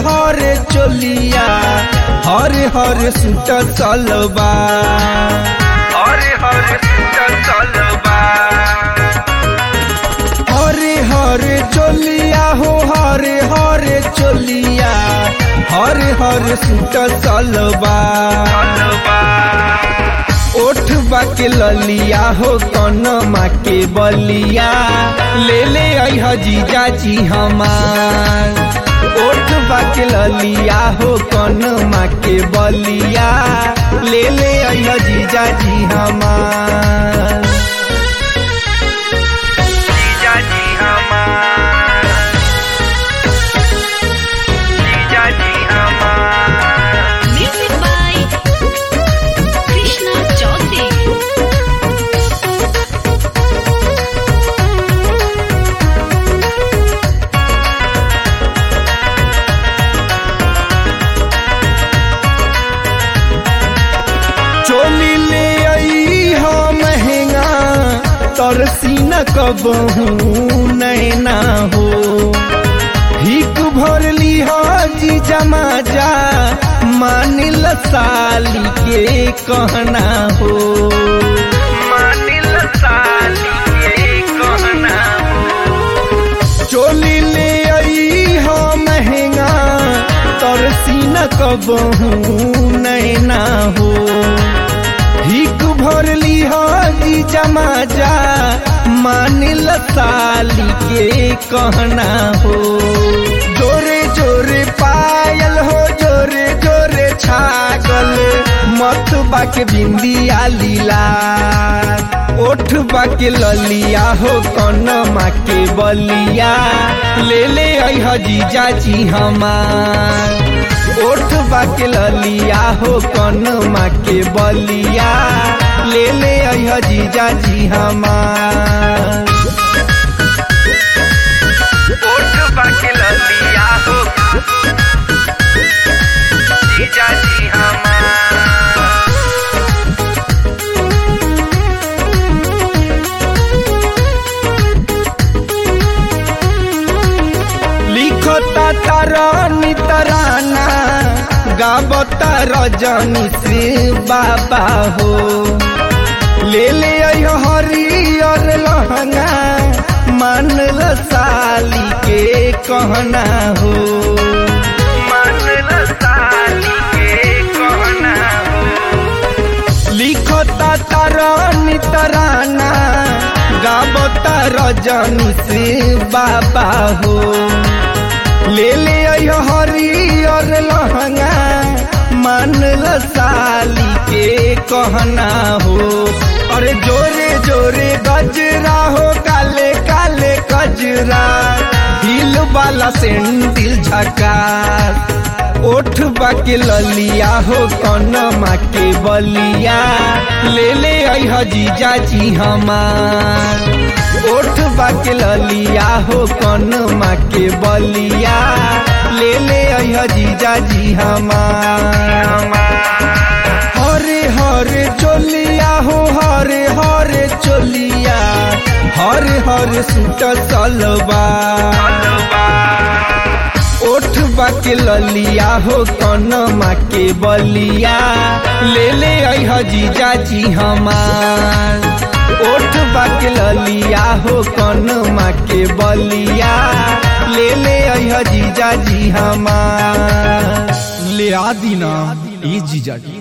हरे चोलिया हरे हरे सुट चलबा हरे हरे सुट चलबा हरे हरे चोलिया हो हरे हरे चोलिया हरे हरे सुट चलबा ओठ बाके ललिया हो कनमा के बलिया ले ले अह जीजाजी हमार ओठ बाके ललिया हो कनमा के बलिया ले ले अह जीजाजी हमार जीजाजी हमार जीजाजी हमार Music by Krishna Chaudhary. चोली ले आई हो महंगा तरसी न कबहू नैना हो हिक भर ली हो जी जमा जा मानिल साली के कहना हो मानिल साली के कहना हो चोली ले आई हो महंगा तरसी न कबहू नैना हो हिक भर ली हो जी जमा जा मानिल साली के कहना हो जोरे जोरे पायल हो जोरे जोरे छागल मत बाके बिंदिया लीला ओठ बाके ललिया हो कनमा के बलिया ले ले अह जीजाजी हमार ओठ बाके ललिया हो कनमा के बलिया ले ले अह जीजाजी हमार ओठ बाके ललिया हो जीजाजी हमार लिखता तारानी तराना गावता रजनी से बाबा हो ले ले आयो हरियर लहंगा मानल साली के कहना हो मानल साली के कहना हो लिखता तारानी तराना गावता रजनी से बाबा हो ले ले आयो हरियर लहंगा मानल साली के कहना हो अरे जोरे जोरे गजरा हो काले काले गजरा दिल वाला सेंडिल झका ओठ बाके ललिया हो कनमा के बलिया ले ले अह जीजाजी हमार ओठ बाके ललिया हो कनमा के बलिया ले ले अह जीजाजी हमार हरे हरे चोलिया हो हरे हरे चोलिया हरे हरे सुट सलवा ओठ बाके ललिया हो कनमा के बलिया ले ले अह जीजाजी हमार ओठ बाके ललिया हो कनमा के बलिया ले ले अह जीजाजी हमार ले आ दीना ई जीजा